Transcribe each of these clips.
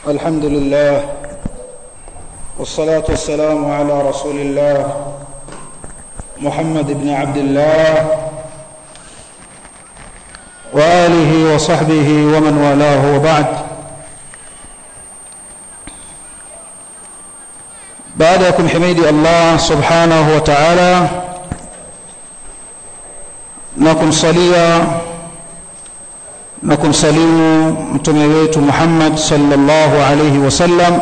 الحمد لله والصلاة والسلام على رسول الله محمد بن عبد الله وآله وصحبه ومن والاه وبعد baada ya kumhimidi Allah subhanahu wa ta'ala na kumsalia na kumsalimu mtume wetu Muhammad sallallahu alayhi wasallam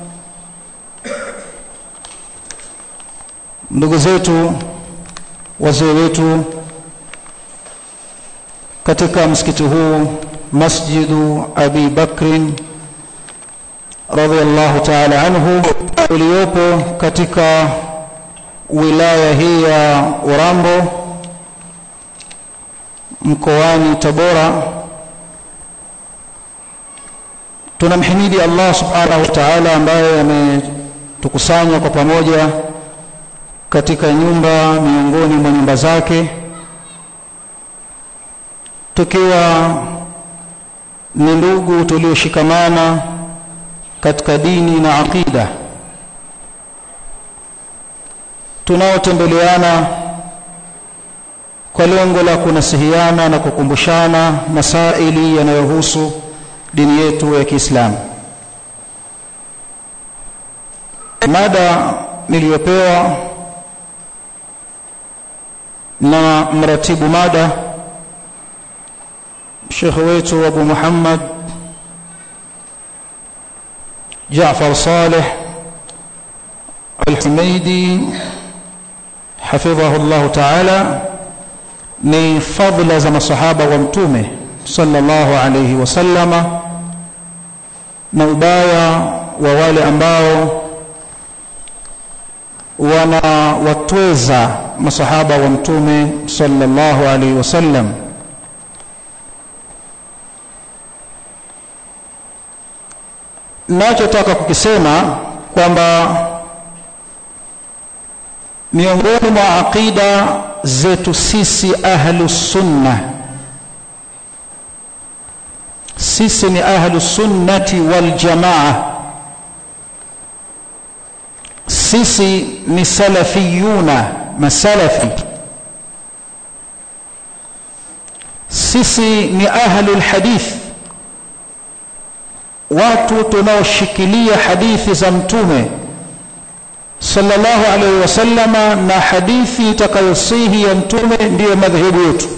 ndugu zetu wazee wetu katika msikiti huu Masjidu Abi Bakrin radhiallahu ta'ala anhu uliopo katika wilaya hii ya Urambo mkoani Tabora tunamhimidi Allah subhanahu wa ta'ala ambaye ametukusanya kwa pamoja katika nyumba miongoni mwa nyumba zake tukiwa ni ndugu tulioshikamana katika dini na aqida tunaotembeleana kwa lengo la kunasihiana na kukumbushana masaili yanayohusu dini yetu ya Kiislamu. Mada niliyopewa na mratibu mada Sheikh wetu Abu Muhammad Jaafar Saleh Al-Humaidi hafidhahu Allah Ta'ala ni fadhila za masahaba wa mtume sallallahu alayhi wasallama na ubaya wa wale ambao wanawatweza masahaba wa mtume sallallahu alayhi wasallam nachotaka kukisema kwamba miongoni mwa aqida zetu sisi ahlus sunna sisi ni ahlus sunnati wal jamaa sisi ni salafiyuna masalafi sisi ni ahlul hadith watu tunaoshikilia hadithi za mtume sallallahu alaihi wasallama na hadithi itakayosihi ya mtume ndiyo madhehebu yetu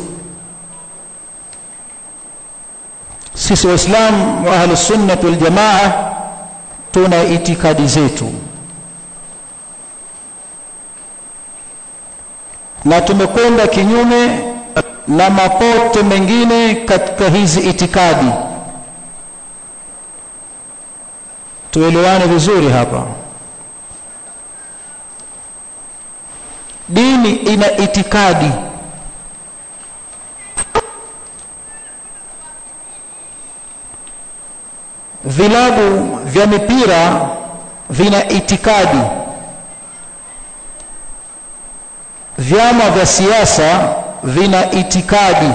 sisi waislamu wa ahli sunnah wal jamaa tuna itikadi zetu na tumekwenda kinyume na mapote mengine katika hizi itikadi tuelewane vizuri hapa dini ina itikadi vilabu vya mipira vina itikadi vyama vya siasa vina itikadi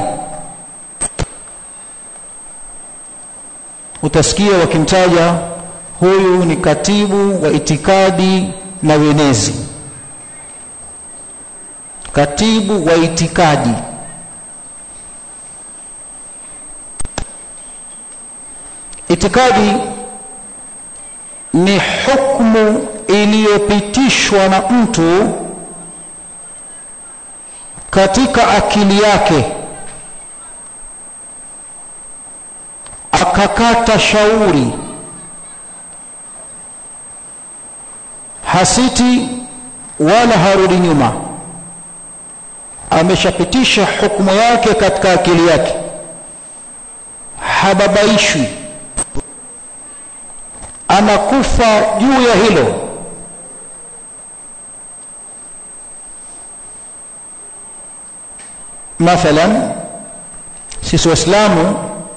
utasikia wakimtaja huyu ni katibu wa itikadi na wenezi katibu wa itikadi itikadi ni hukumu iliyopitishwa na mtu katika akili yake akakata shauri hasiti wala harudi nyuma ameshapitisha hukumu yake katika akili yake hababaishwi anakufa juu ya hilo mathalan sisi waislamu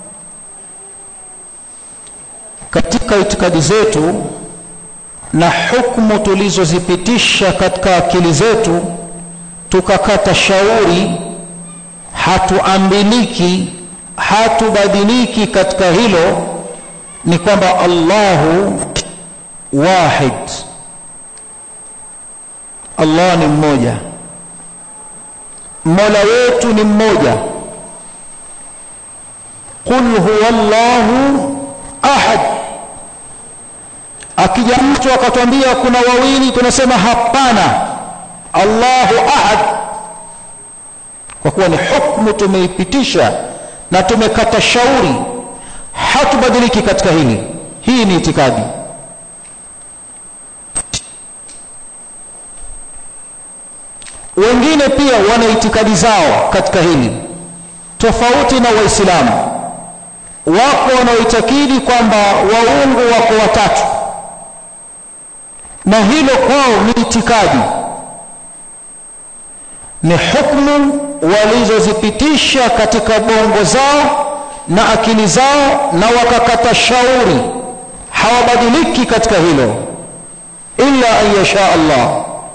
katika itikadi zetu na hukumu tulizozipitisha katika akili zetu tukakata shauri hatuambiliki hatubadiliki katika hilo ni kwamba Allahu wahid Allah ni mmoja Mola wetu ni mmoja Qul huwa Allahu ahad Akija mtu akatwambia kuna wawili tunasema hapana Allahu ahad kwa kuwa ni hukumu tumeipitisha na tumekata shauri hatubadiliki katika hili hii ni itikadi wengine pia wana itikadi zao katika hili tofauti na waislamu wako wanaoitakidi kwamba waungu wako watatu na hilo kwao ni itikadi ni hukumu walizozipitisha katika bongo zao na akili zao na wakakata shauri hawabadiliki katika hilo illa an yasha Allah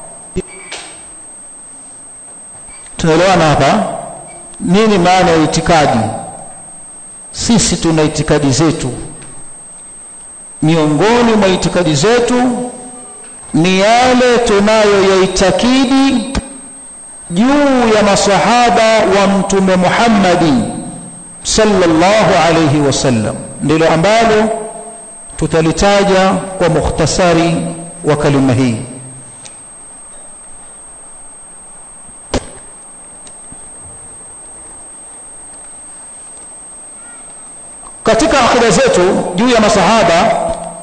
tunaelewana hapa nini maana ya itikadi sisi tuna itikadi zetu miongoni mwa itikadi zetu ni yale tunayoyaitakidi juu ya masahaba wa mtume Muhammadi sallallahu alayhi wasallam ndilo ambalo tutalitaja kwa mukhtasari wa kalima hii katika akida zetu juu ya masahaba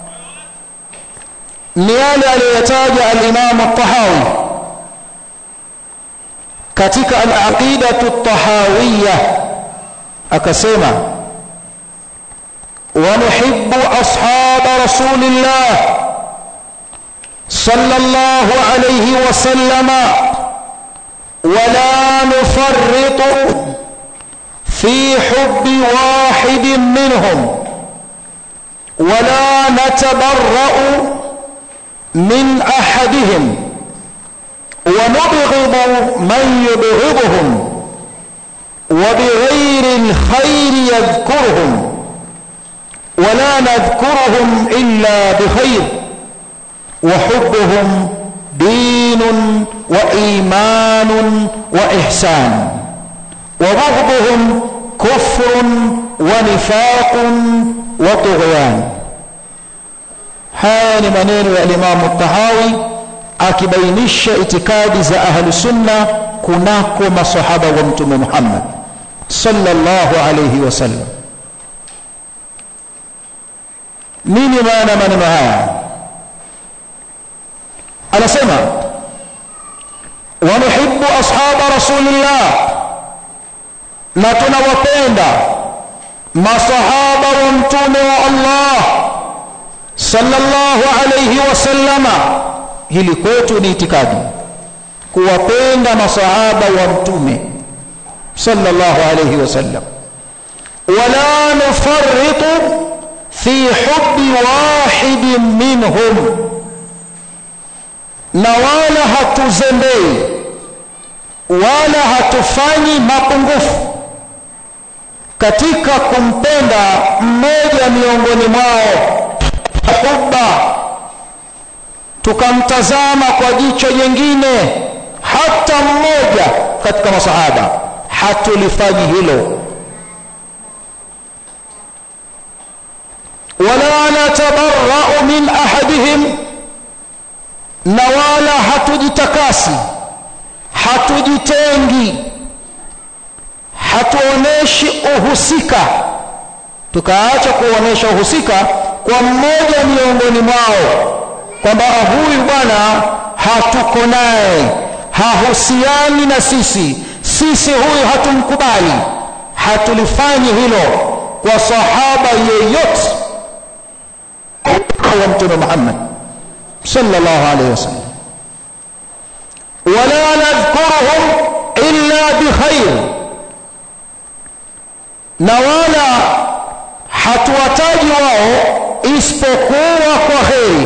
ni yale aliyoyataja al-Imam at-Tahawi katika al-aqidatu at-tahawiyya akasema wa nuhibbu ashab rasulillah sallallahu alayhi wa sallama ولا نفرط في حب واحد منهم ولا نتبرأ من أحدهم ونبغض من يبغضهم وبغير الخير يذكرهم ولا نذكرهم إلا بخير وحبهم دين وإيمان وإحسان وبغضهم كفر ونفاق وطغيان haya ni maneno ya Imam Tahawi akibainisha itikadi za ahlu sunna kunako masahaba wa mtume Muhammad sallallahu alayhi wasallam nini maana maneno haya anasema wa nuhibbu ashaba rasulillah na tunawapenda masahaba wa mtume wa Allah sallallahu alayhi wasallama hili kwetu ni itikadi kuwapenda masahaba wa mtume sallallahu alayhi wasallam wala nufarritu fi hubbi wahidin minhum na wala hatuzembei wala hatufanyi mapungufu katika kumpenda mmoja miongoni mwao hubba tukamtazama kwa jicho jingine hata mmoja katika masahaba hatulifanyi hilo wala natabarra'u min ahadihim na wala hatujitakasi hatujitengi hatuoneshi uhusika tukaacha kuonesha uhusika kwa mmoja miongoni mwao kwamba huyu bwana hatuko naye hahusiani na sisi sisi huyu hatumkubali hatulifanyi hilo kwa sahaba yeyote wa mtume Muhammad sallallahu alayhi wasallam wala nadhkuruhum illa bikhair na wala hatuwataji wao isipokuwa kwa kheri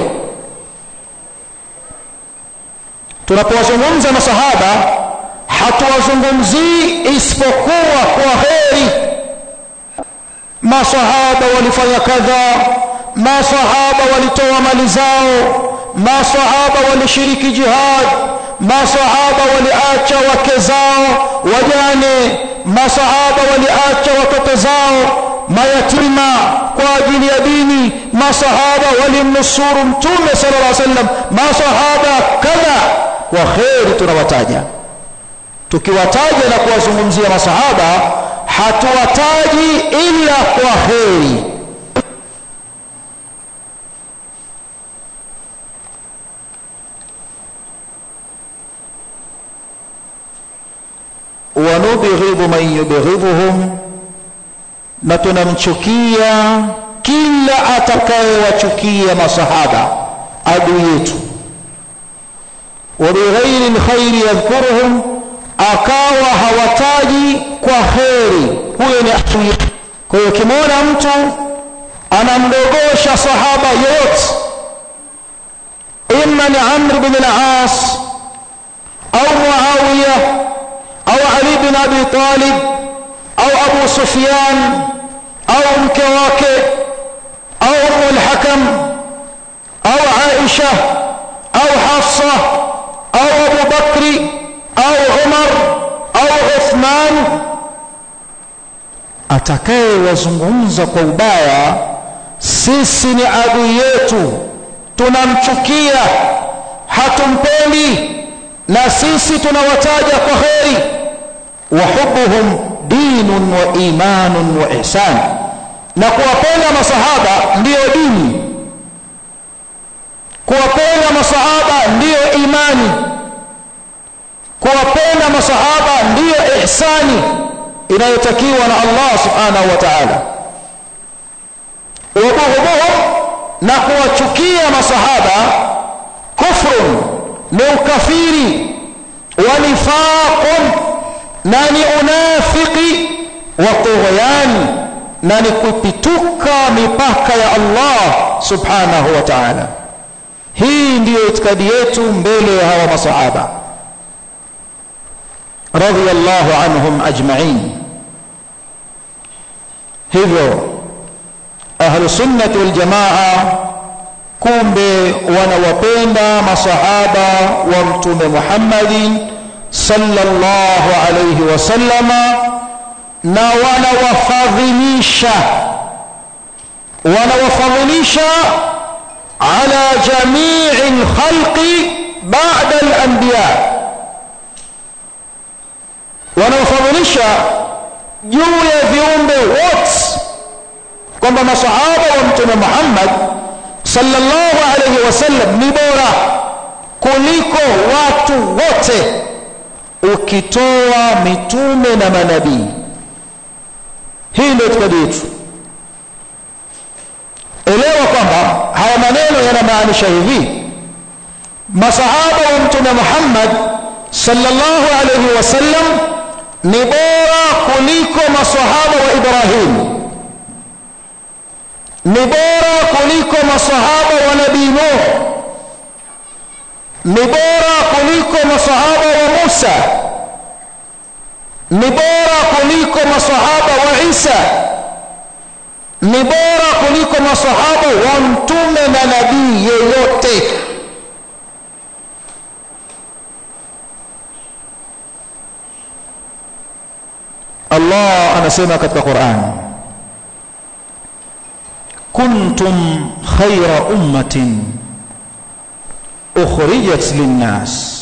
tunapowazungumza masahaba hatuwazungumzii isipokuwa kwa kheri masahaba walifanya kadha masahaba walitoa mali zao masahaba walishiriki jihad masahaba waliacha wake zao wajane masahaba waliacha watoto zao mayatima kwa ajili ya dini masahaba walimnusuru mtume sallallahu alaihi wasallam masahaba kadha kwa kheri tunawataja tukiwataja na kuwazungumzia masahaba hatuwataji ila kwa kheri wanubghidhu man yubghidhuhum na tunamchukia kila atakayewachukia masahaba adui yetu wabighairi lkhairi yadhkuruhum akawa hawataji kwa kheri huyo ni adui kwa hiyo ukimwona mtu anamdogosha sahaba yoyote ima ni amr bin al-as au muawiya au ali bin abi talib au abu sufyan au mke wake au umu al-hakam au aisha au hafsa au abu bakri au umar au uthman atakayewazungumza kwa ubaya sisi ni adui yetu tunamchukia hatumpendi na sisi tunawataja kwa kheri wa hubuhum dinun wa imanun wa ihsan na kuwapenda masahaba ndiyo dini kuwapenda masahaba ndiyo imani kuwapenda masahaba ndiyo ihsani inayotakiwa na Allah subhanahu wa ta'ala wabughudhuhum na kuwachukia masahaba kufrun ni ukafiri wa nifaqun na ni unafiki wa tughyan na ni kupituka mipaka ya Allah subhanahu wa ta'ala hii ndiyo itikadi yetu mbele ya hawa masahaba radiyallahu anhum ajma'in hivyo ahlu sunnati wal jamaa kumbe wanawapenda masahaba wa mtume Muhammadin sallallahu alayhi wasallama na wanawafadhilisha wanawafadhilisha ala jamii alkhalqi ba'da al-anbiya wanawafadhilisha juu ya viumbe wote kwamba masahaba wa mtume Muhammad sallallahu alayhi wasallam ni bora kuliko watu wote ukitoa mitume na manabii hii ndio itikadi yetu elewa kwamba haya maneno yanamaanisha hivi masahaba wa mtume Muhammad sallallahu alayhi wasallam ni bora kuliko masahaba wa Ibrahim ni bora kuliko masahaba wa nabii Nuh ni bora kuliko masahaba wa Musa ni bora kuliko masahaba wa Isa ni bora kuliko masahaba wa mtume na nabii yeyote Allah anasema katika Qur'an kuntum khayra ummatin ukhrijat linnas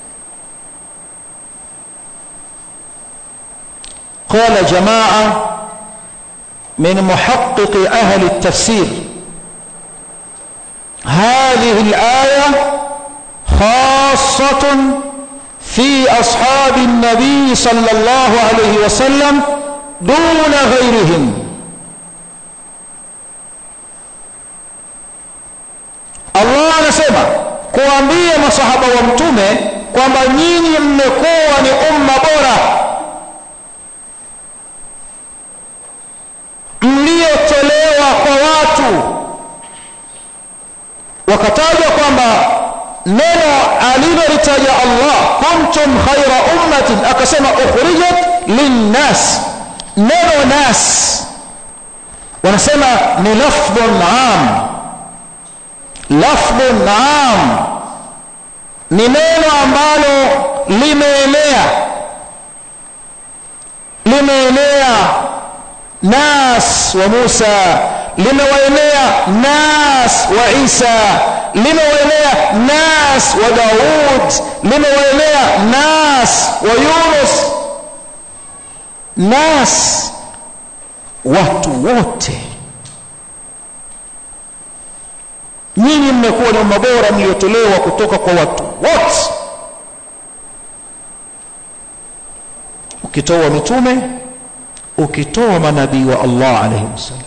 قال جماعة من محقق أهل التفسير هذه الآية خاصة في أصحاب النبي صلى الله عليه وسلم دون غيرهم Allah anasema kuambia masahaba wa mtume kwamba nyinyi mmekuwa ni umma bora mliotolewa kwa watu wakataja kwamba neno alilolitaja Allah kuntum khaira ummatin akasema ukhrijat linnas neno nas wanasema ni lafdhun am lafdhun am ni neno ambalo limeenea limeenea nas wa Musa limewaenea nas wa Isa limewaenea nas wa Daud limewaenea nas wa Yunus nas watu wote nyinyi mmekuwa ni mabora mliotolewa kutoka kwa watu wote ukitoa mitume ukitoa manabii wa Allah alayhi wasallam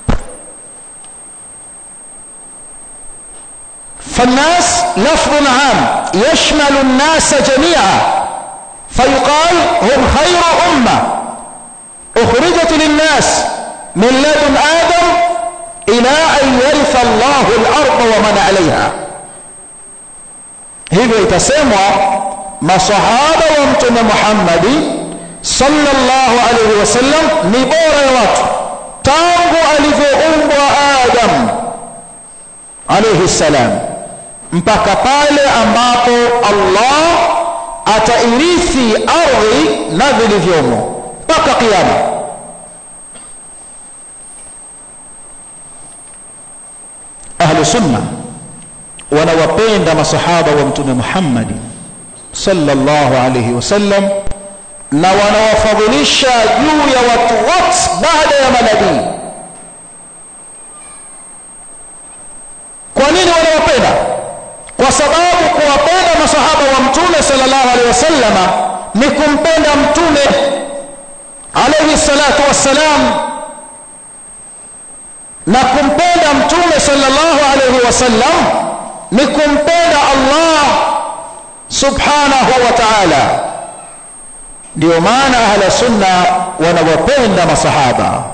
فالناس لفظ عام يشمل الناس جميعا فيقال هم خير أمة أخرجت للناس من لدن آدم إلى أن يرث الله الأرض ومن عليها hivyo itasemwa masahaba wa mtume Muhammadi sallallahu alaihi wasallam ni bora ya watu tangu alivyoumbwa Adam alaihi salam mpaka pale ambapo Allah atairithi ardhi na vilivyomo mpaka kiyama ahlu sunna wanawapenda masahaba wa mtume Muhammad sallallahu alayhi wasallam na wanawafadhilisha juu ya watu wote baada ya manabii kwa nini wanawapenda kwa sababu kuwapenda masahaba wa mtume sallallahu alaihi wasallama ni kumpenda mtume alayhi salatu wassalam na kumpenda mtume sallallahu alaihi wasallam ni kumpenda Allah subhanahu wa ta'ala ndio maana ahla sunna wanawapenda masahaba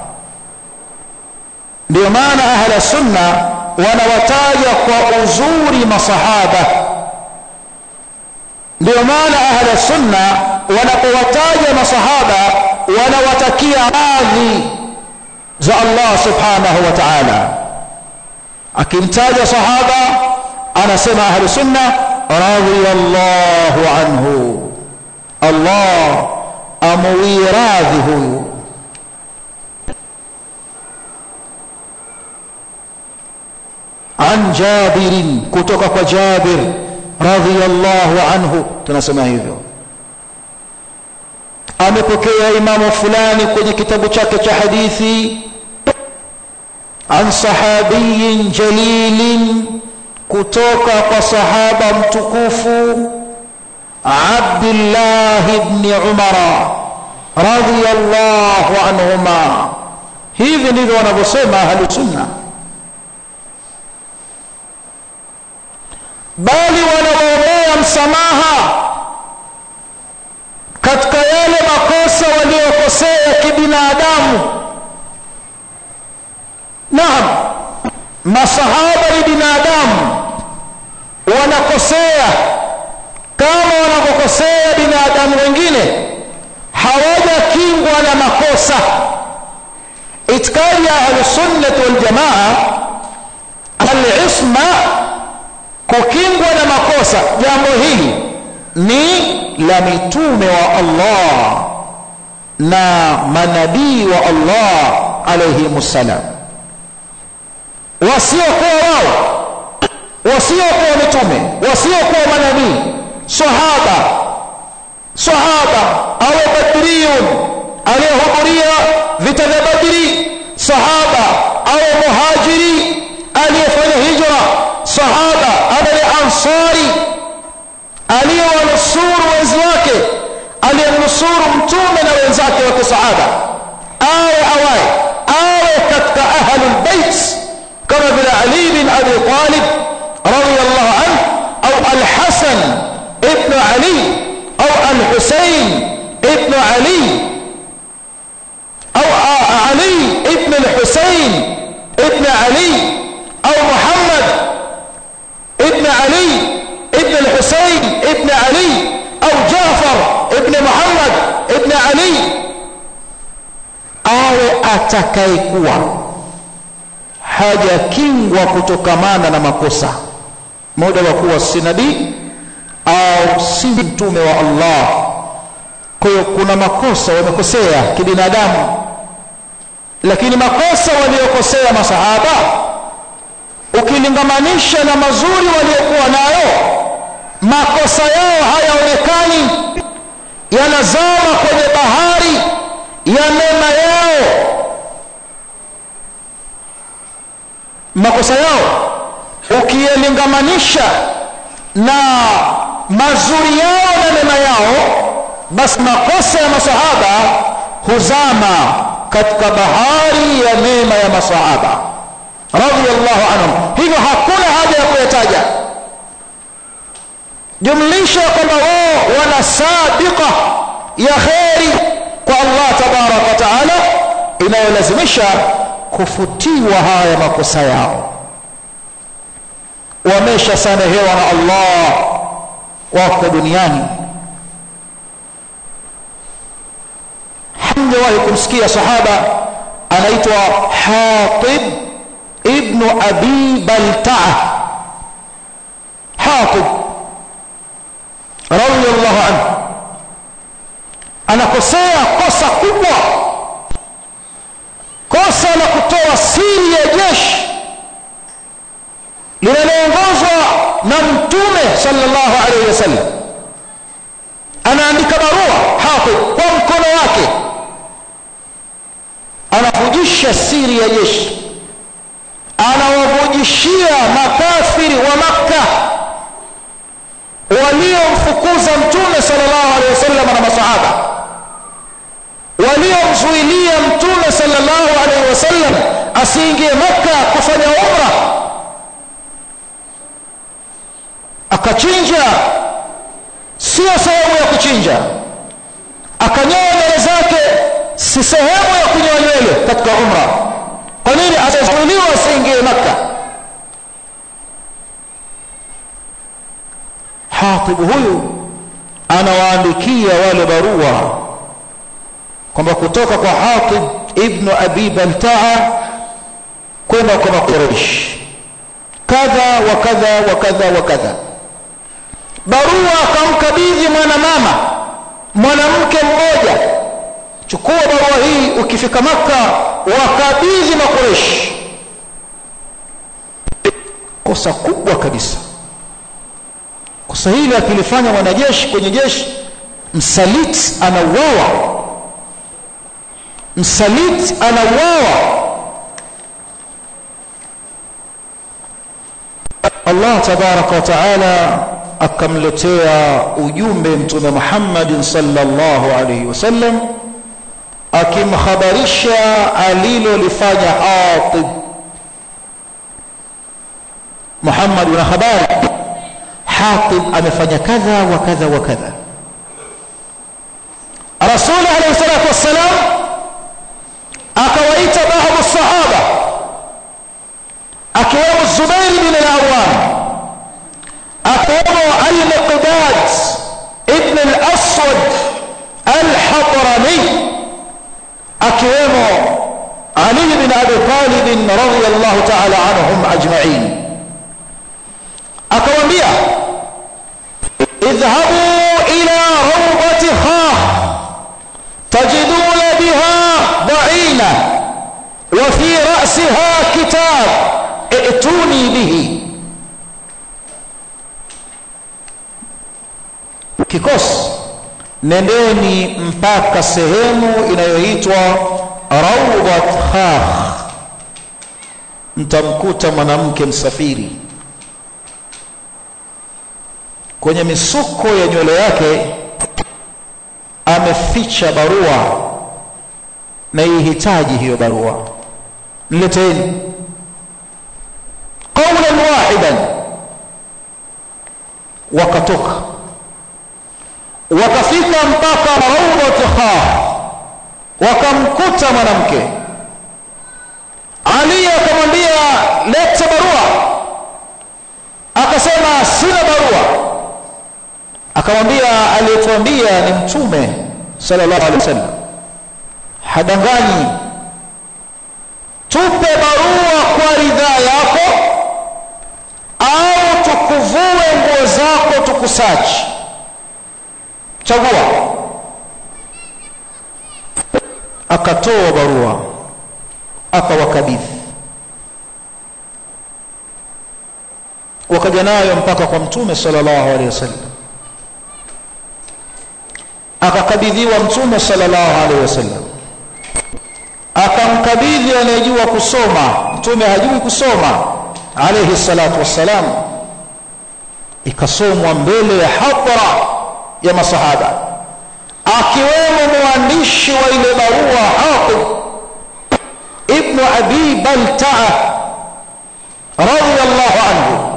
ndio maana ahla sunna wanawataja kwa uzuri masahaba ndio maana ahla sunna wanapowataja masahaba wanawatakia radhi za Allah subhanahu wa ta'ala akimtaja sahaba anasema ahlu sunna radiyallahu anhu Allah amuwiradhi huyu عن جابر kutoka kwa Jabir radhiyallahu anhu tunasema hivyo amepokea imamu fulani kwenye kitabu chake cha hadithi an sahabiyin jalilin kutoka kwa sahaba mtukufu Abdullah ibn Umar radhiyallahu anhuma hivi ndivyo wanavyosema ahlu sunna bali wanawaombea msamaha katika yale makosa waliokosea kibinadamu naam masahaba ni binadamu wanakosea kama wanavyokosea binadamu wengine hawajakingwa na makosa itikadi ya ahlusunnati waljamaa alisma kukingwa na makosa jambo hili ni la mitume wa Allah na manabii wa Allah alayhimussalam wasiokuwa wao wasiokuwa mitume wasiokuwa manabii sahaba sahaba au badriyun aliyehudhuria vita vya badri sahaba au muhajiri aliyefanya hijra sahaba ama ansari aliyewanusuru wenzi wake aliyemnusuru mtume na wenzake wa kisahaba awe awaye awe katika ahlul bait kama vile ali bin abi talib radiyallahu anhu au al-hasan ibn ali au al-husayn ibn ali au ali ibn al-husayn ibn ali au muhammad ibn ali ابن الحسين ابن علي او جعفر ابن محمد ابن علي awe atakayekuwa hajakingwa kutokamana na makosa moja wa kuwa si nabii au si mtume wa Allah kwa hiyo kuna makosa wamekosea kibinadamu lakini makosa waliokosea masahaba ukilingamanisha na mazuri waliokuwa nayo makosa yao hayaonekani yanazama kwenye bahari ya mema yao makosa yao ukiyalingamanisha na mazuri yao na mema yao basi makosa ya masahaba huzama katika bahari ya mema ya masahaba radhiallahu anhum hivyo hakuna haja ya kuyataja jumlisha kwamba wao wana sabiqa ya kheri kwa Allah tabaraka wa taala inayolazimisha kufutiwa haya makosa yao wameshasamehewa na Allah wako duniani hamjawahi kumsikia sahaba anaitwa Hatib ibn Abi Balta'a Hatib radiyallahu anhu anakosea kosa kubwa kosa la kutoa siri ya jeshi linaloongozwa na mtume sallallahu alaihi wasallam anaandika barua hapo kwa mkono wake anavujisha siri ya jeshi anawavujishia makafiri wa makka waliomfukuza mtume sallallahu alaihi wasallam na masahaba waliomzuilia mtume sallallahu alaihi wasallam asiingie makka kufanya umra akachinja sio sehemu ya kuchinja akanyoa nywele zake si sehemu ya kunyoa nywele katika umra kwa nini atazuiliwa asiingie makka hatibu huyu anawaandikia wale barua kwamba kutoka kwa hatib ibnu abi baltaa kwenda kwa makureish kadha wa kadha wa kadha wa kadha barua akamkabidhi mwanamama mwanamke mmoja chukua barua hii ukifika maka wakabidhi makureshi kosa kubwa kabisa kosa hili akilifanya mwanajeshi kwenye jeshi msaliti anauawa msaliti anauawa Allah tabaraka wa taala akamletea ujumbe mtume Muhammad sallallahu alayhi wasallam akimhabarisha alilolifanya Hatib Muhammad una habari Hatib amefanya kadha wa kadha wa kadha Rasul alayhi salatu wassalam akawaita baadhi sahaba akiwemo Zubair bin al-Awwam akiwemo al-Miqdad ibn al-Aswad al-Hadrami akiwemo Ali bin Abi Talib radhiyallahu ta'ala anhum ajma'in akamwambia idhhabu ila rawdati khah tajiduna biha da'ina wa fi ra'siha kitab i'tuni bihi kikosi nendeni mpaka sehemu inayoitwa rawdat khakh mtamkuta mwanamke msafiri kwenye misuko ya nywele yake ameficha barua na ihitaji hiyo barua nileteni qawlan wahidan wakatoka wakafika mpaka rawdat khah wakamkuta mwanamke ali akamwambia leta barua akasema sina barua akamwambia aliyetuambia ni mtume sallallahu alaihi wasallam hadanganyi tupe barua kwa ridhaa yako au tukuvue nguo zako tukusachi chagua akatoa barua akawakabidhi wakaja nayo mpaka kwa mtume sallallahu alaihi wasallam akakabidhiwa mtume sallallahu alaihi wasallam akamkabidhi anayejua kusoma mtume hajui kusoma alaihi salatu wassalam ikasomwa mbele ya hadhara ya masahaba akiwemo mwandishi wa ile barua Hatib ibn Abi Balta'a radiyallahu anhu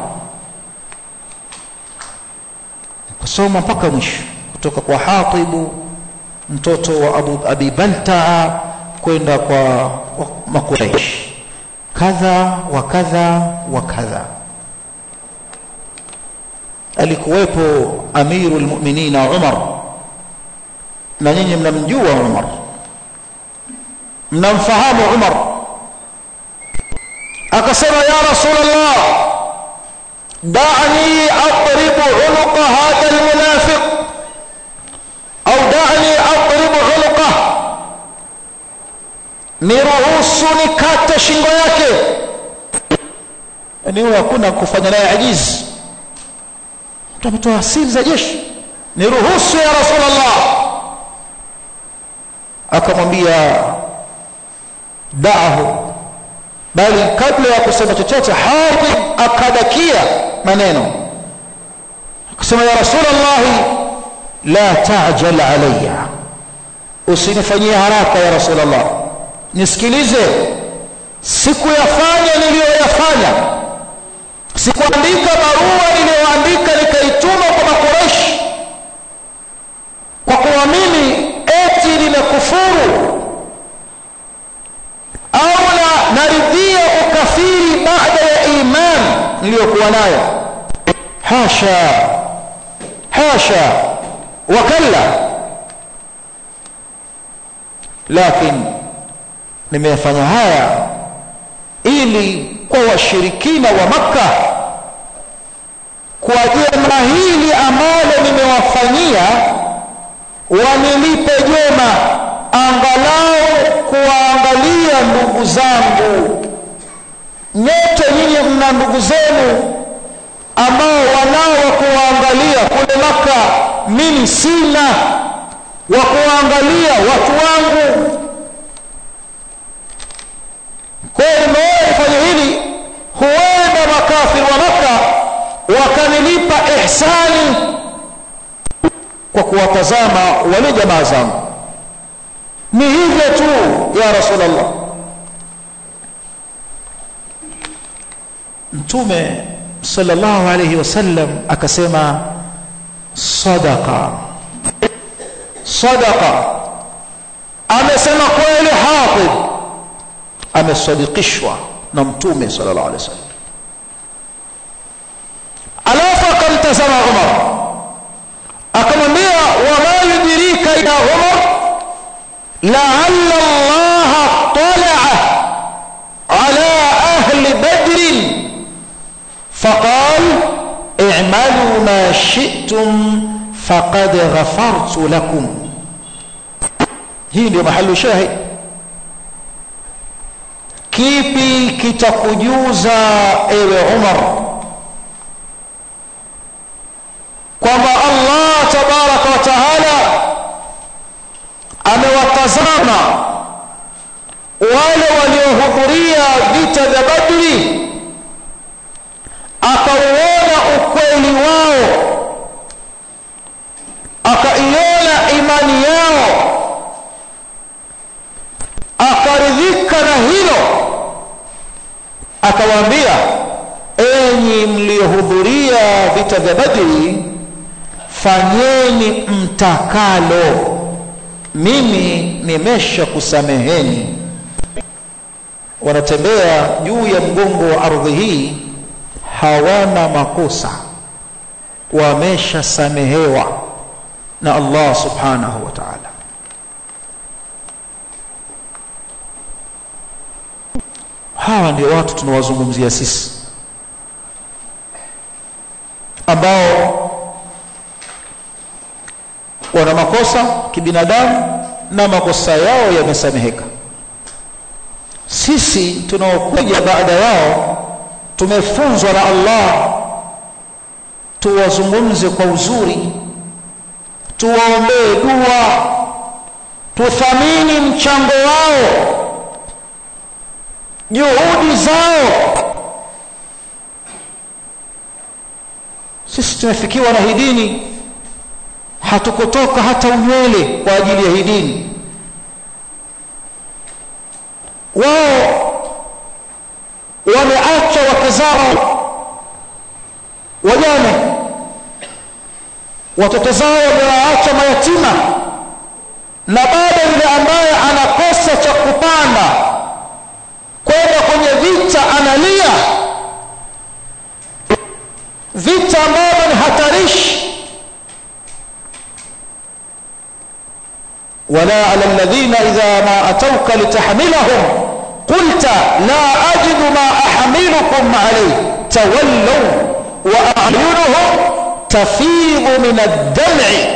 kusoma mpaka mwisho kutoka kwa Hatibu mtoto wa Abu Abi Balta'a kwenda kwa Makuraish kadha wa kadha wa kadha alikuwepo amiru almu'minina Umar na nyinyi mnamjua Umar mnamfahamu Umar akasema ya rasulullah da'ni adrib unuqa hadha almunafiq au da'ni adrib unuqa niruhusu nikate shingo yake yani huyo hakuna kufanya naye ajizi mtu ametoa asili za jeshi niruhusu ya rasulullah akamwambia da'ahu bali kabla ya kusema chochote Hatib akadakia maneno akasema ya rasulullah la ta'jal alayya usinifanyie haraka ya rasulullah nisikilize sikuyafanya niliyoyafanya sikuandika barua niliyoandika nikaituma kwa makureshi kwa kuwa mimi eti nimekufuru au na naridhia ukafiri baada ya iman niliyokuwa nayo hasha hasha wakalla lakini nimeyafanya haya ili kwa washirikina wa makka kwa jema hili ambalo nimewafanyia wanilipe jema angalau kuwaangalia ndugu zangu nyote nyinyi mna ndugu zenu ambao wanao wa kuwaangalia kule maka mimi sina wa kuwaangalia watu wangu kwa hiyo nimewahi fanya hili huenda makafiri wa maka wakanilipa ihsani kwa kuwatazama wale jamaa zangu ni hivyo tu ya rasulullah mtume sallallahu alayhi wasallam akasema sadaqa sadaqa amesema kweli hatib amesadikishwa na mtume sallallahu alayhi wasallam alafu akamtazama umar akamwambia wama yudrika ya umar لعل الله اطلع على أهل بدر فقال اعملوا ما شئتم فقد غفرت لكم hii ndio mahali shahid kipi kitakujuza ewe umar kwamba allah tabaraka wa taala amewatazama wale waliohudhuria vita vya Badri akauona ukweli wao akaiona imani yao akaridhika na hilo akawaambia enyi mliohudhuria vita vya Badri fanyeni mtakalo mimi nimesha kusameheni wanatembea juu ya mgongo wa ardhi hii hawana makosa wameshasamehewa na Allah subhanahu wa ta'ala hawa ndio watu tunawazungumzia sisi ambao wana makosa kibinadamu na makosa yao yamesameheka sisi tunaokuja baada yao tumefunzwa na Allah tuwazungumze kwa uzuri tuwaombee dua tuthamini mchango wao juhudi zao sisi tumefikiwa na hii dini hatukutoka hata unywele kwa ajili ya hii dini wao wameacha wake zao wajane watoto zao wamewaacha mayatima na bado yule ambaye anakosa cha kupanda kwenda kwenye vita analia vita ambavyo ni hatarishi ولا على الذين إذا ما أتوك لتحملهم قلت لا أجد ما أحملكم عليه تولوا وأعينهم تفيض من الدمع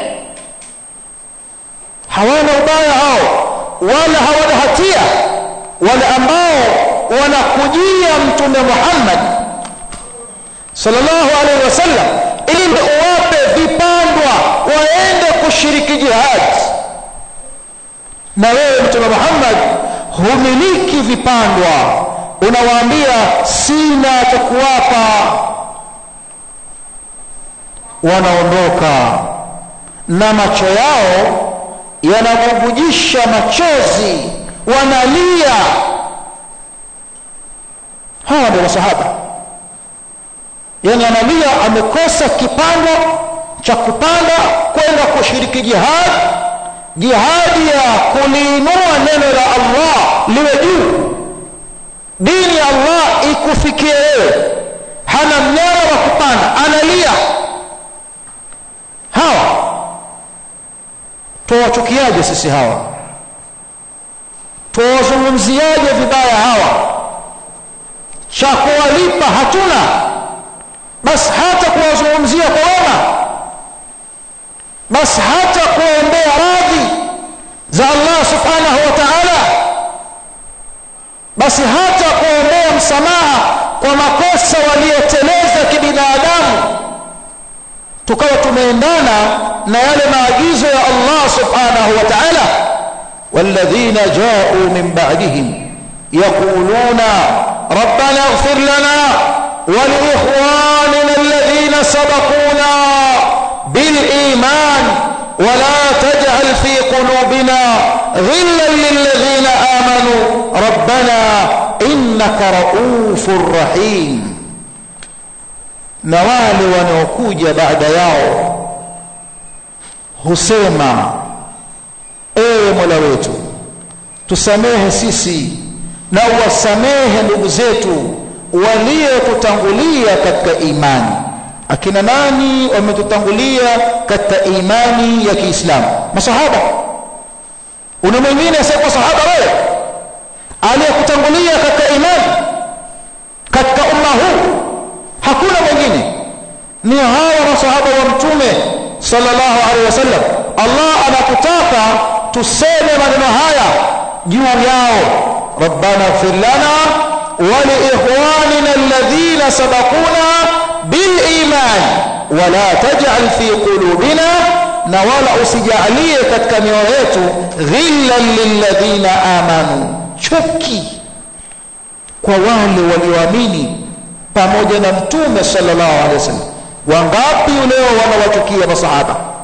hawana ubaya hao wala hawana hatia wale ambao wanakujia mtume Muhammad sallallahu alaihi wasallam ili uwape vipandwa waende kushiriki jihad na wewe mtume Muhammad humiliki vipandwa unawaambia sina cha kuwapa wanaondoka na macho yao yanabubujisha machozi wanalia hawa ndio masahaba yani analia amekosa kipando cha kupanda kwenda kushiriki jihad jihadi ya kuliinua neno la Allah liwe juu dini ya Allah ikufikie wewe hana mnyama wa kupanda analia hawa tuwachukiaje sisi hawa tuwazungumziaje vibaya hawa cha kuwalipa hatuna basi hata kuwazungumzia kwa wema basi hata kuombea radhi za Allah subhanahu wa ta'ala basi hata kuombea msamaha kwa makosa walioteleza kibinadamu tukawa tumeendana na yale maagizo ya Allah subhanahu wa ta'ala والذين جاءوا من بعدهم يقولون ربنا اغفر لنا ولإخواننا الذين سبقونا بالإيمان ولا تجعل في قلوبنا غلا للذين آمنوا ربنا إنك رؤوف رحيم na wale wanaokuja baada yao husema ewe mola wetu tusamehe sisi na uwasamehe ndugu zetu waliotutangulia katika imani akina nani wametutangulia katika imani ya Kiislamu masahaba una mwingine asiyekuwa sahaba wewe aliyekutangulia katika imani katika umma huu hakuna mwingine ni hawa masahaba wa mtume sallallahu alaihi wasallam Allah anakutaka tuseme maneno haya juu yao rabbana ighfir lana wa li ikhwanina alladhina sabaquna bil iman wa la taj'al fi qulubina na wala usijalie katika mioyo yetu ghillan lilladhina amanu chuki kwa wale walioamini pamoja na mtume sallallahu alaihi wasallam wangapi leo wanawachukia masahaba